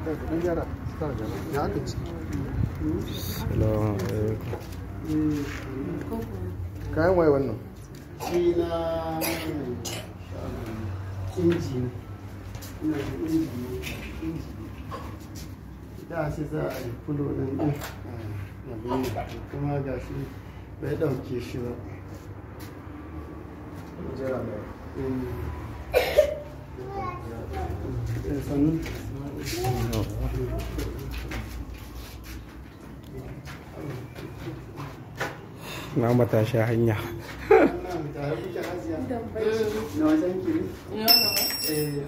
ɗan gyara start gaba ya aka ci Salamu alaikum. kayan waye wannan shi na inji ne ina da inji ne inji da shi za a yi fulo ɗin ɗin abin kuma ga shi bai ɗauke shi ba jira mai Eh, sannu Na matashi hanya. wannan tare kuke hajiya na wajen ki ne eh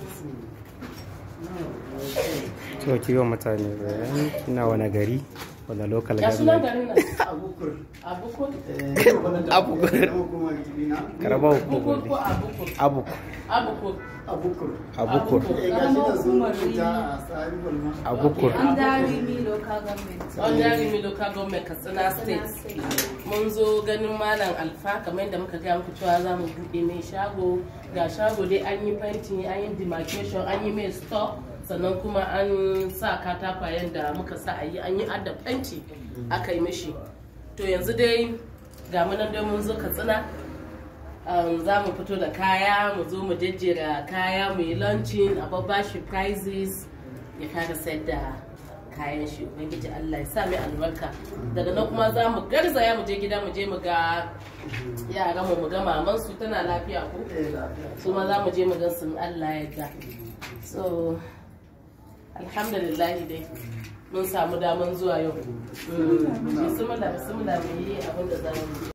To ki wa mutane bayani kina wani gari wani local Ya sunan government. garin nan? abukur Abukur? abukur kuma gidina Karaba Bukur ko hukumar. Abukur? Abu. Abukur. abukur Abukur. eh ga shi da sun rubuta a tsarin balma Abukur. Andari mi local government. Wanda mi local government Katsina state. Mun zo ganin Malam Alfa kamar yadda muka gaya muku cewa za mu buɗe mai shago. Ga shago dai an yi fenti, an yi demarcation, an yi mai stock. sannan kuma an sa katakwayen da muka sa a yi an yi adda fenti aka yi mishi to yanzu dai ga munan dai mun zo katsina um, za mu fito da kaya mu zo mu jejjera kaya mu yi launching a babbashi prizes ya kara sayar da kayan shi ubangiji Allah ya sa mai albarka daga nan kuma za mu garzaya mu je gida mu je mu ga yaran mu mu ga maman su tana lafiya ko eh lafiya su ma za mu je mu ga sun Allah ya ga so alhamdulillah dai mun samu daman zuwa yau bismillah bismillah mu yi abin da za mu yi